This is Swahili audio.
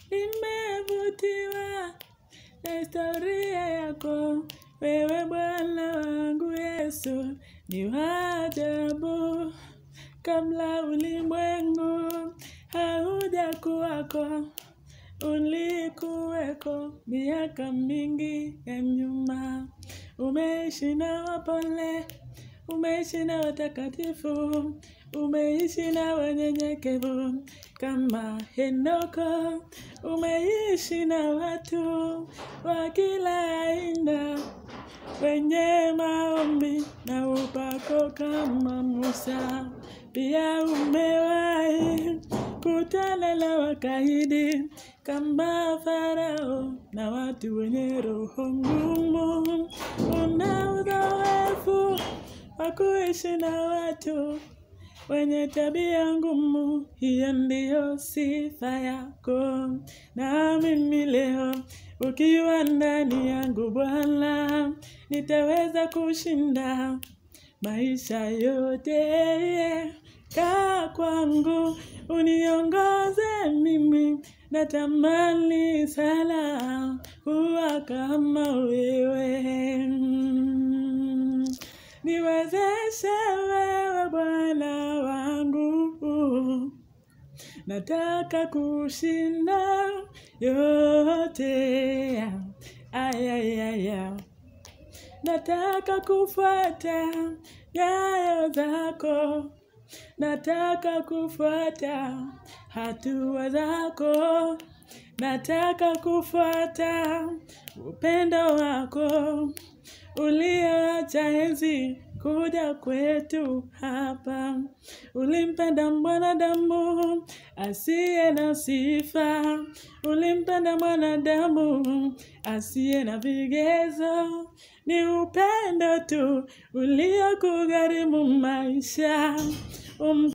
nimevutiwa na historia yako. Wewe Bwana wangu Yesu ni wa ajabu, kabla ulimwengu haujakuwako ulikuweko miaka mingi ya nyuma. Umeishi na wapole, umeishi na watakatifu, umeishi na wanyenyekevu kama Henoko, umeishi na watu wa kila aina wenye maombi na upako kama Musa. Pia umewahi kutana na wakaidi kama Farao na watu wenye roho ngumu. Una uzoefu wa kuishi na watu wenye tabia ngumu, hiyo ndiyo sifa yako. Na mimi leo ukiwa ndani yangu Bwana, nitaweza kushinda maisha yote. Kaa kwangu uniongoze mimi, natamani sana kuwa kama wewe. Niwezeshe wewe Bwana wangu, nataka kushinda yote. Ayayaya, nataka kufuata nyayo zako, nataka kufuata hatua zako, nataka kufuata upendo wako ulioacha enzi kuja kwetu hapa. Ulimpenda mwanadamu asiye na sifa, ulimpenda mwanadamu asiye na vigezo. Ni upendo tu uliokugharimu maisha um